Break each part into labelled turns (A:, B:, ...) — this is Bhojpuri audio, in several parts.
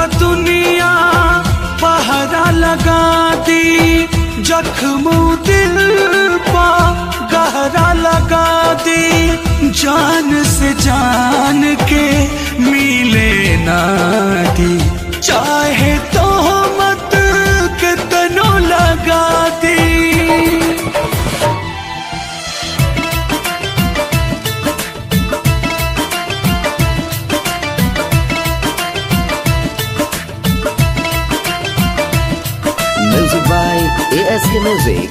A: दुनिया पहरा लगा दी जख्म दिल पा गहरा लगा दी जान से जान के मिले ना दी चाहे तो मत के तनो लगा दी
B: Music by ASK Music.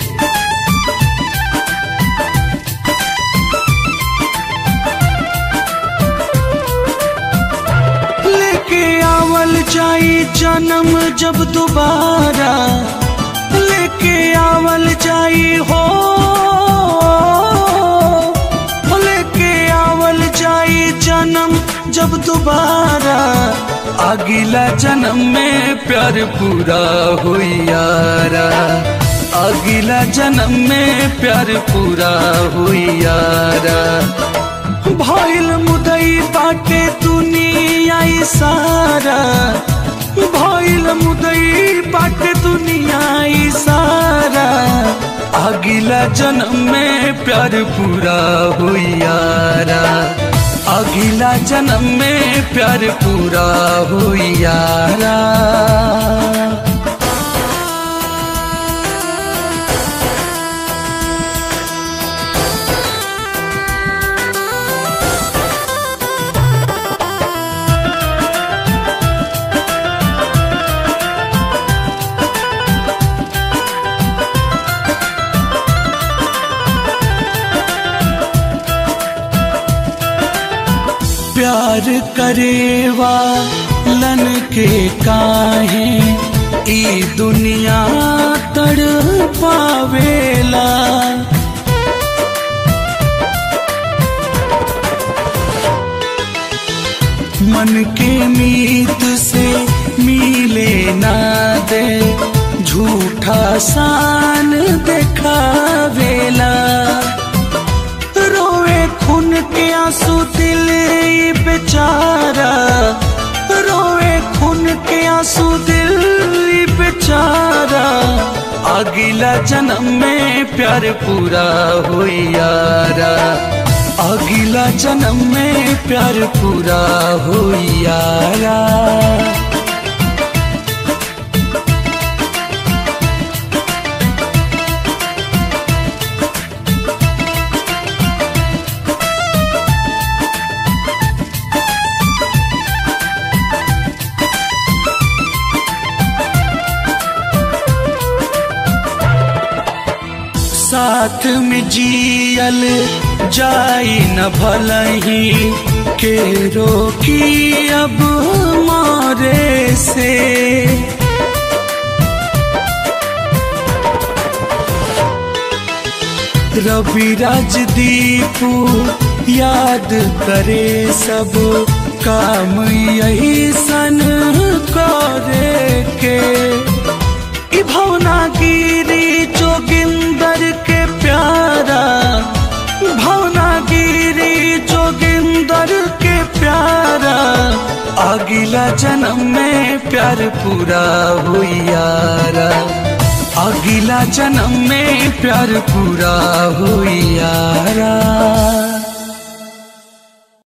A: लेके आवल जाई जन्म जब दोबारा लेके आवल जाई हो लेके आवल जाई जन्म जब दोबारा अगला जन्म में प्यार पूरा हुई यारा अगला जन्म में प्यार पूरा हुई यारा भइल मुदई बाटे दुनिया ई सारा भइल मुदई बाटे दुनिया ई सारा अगला जन्म में प्यार पूरा हुई यारा अगला जन्म में प्यार पूरा हुई यारा प्यार करेवा लन के काहे ई दुनिया तड़ पावेला मन के मीत से मिले ना दे झूठा सान देखावेला रोवे खून के आंसू दिल ये बेचारा रोवे खून के आंसू दिल ये बेचारा अगला जन्म में प्यार पूरा हुई यारा अगला जन्म में प्यार पूरा हुई यारा साथ में जियल जाई न भलही के रोकी अब मारे से रवि राजदीपू याद करे सब काम यही सन करे के ई भवनागिरी जोगिंदर के प्यारा भवनागिरी जोगिंदर के प्यारा अगला जन्म में प्यार पूरा हुई यारा अगला जन्म में प्यार पूरा हुई यारा